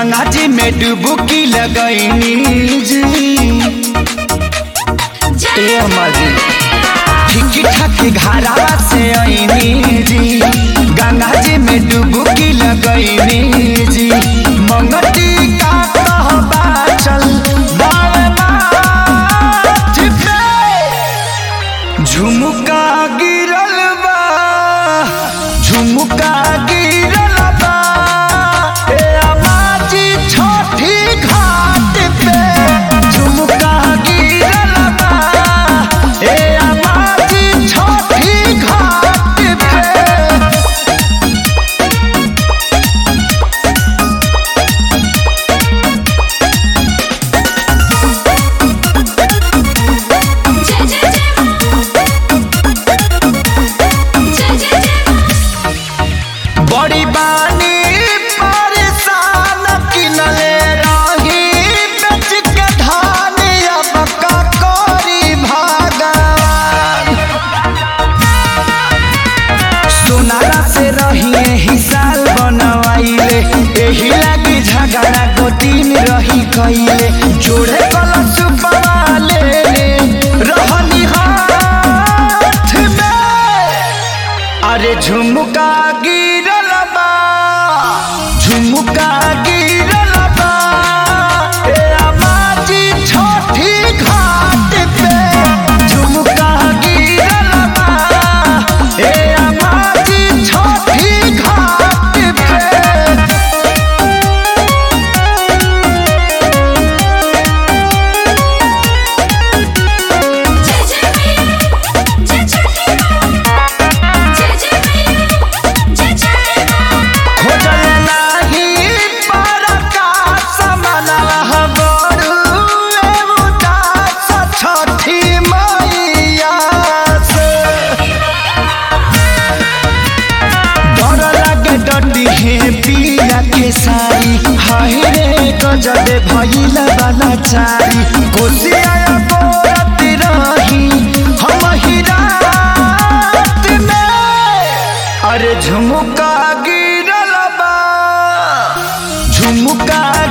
गंगा जी में डुबकी लगैनी जी ए अम्मा जी ठीक ठाक घरावा से आईनी जी गंगा जी में डुबकी लगैनी जी मंगती का कहबा चल बावे माथ पे झुमका गिरल बा झुमका गिरल बा ए अम्मा जी छोटी घाट पे झुमका गिरल बा ए अम्मा जी छोटी घाट पे जय जय जय जय जय जय बड़ी बानी परेशान किनले रही बेच के धान अब का करी भगवान सोनारा से रहिए हिसाल बनवाइले एही लागी झगड़ा गोतीन रही कइले जोड़े कलश पवाले रहनी हाथ में अरे झुमका गिरल बा झुमका गिरल बा ए अम्मा जी छोटी घाट पे झुमका गिरल बा ए अम्मा जी छोटी घाट पे जय जय मैया जय छठी माँ जय जय मैया जय छठी माँ खोजल नाही परकाश मनवा बड़ू उदास छठी मैया से डर लागे डटी है पिया के सारी हाय रे गजब भइल वाला चारी कोसिया बोरत रही हम ही रात में अरे झुमका गिरल बा झुमका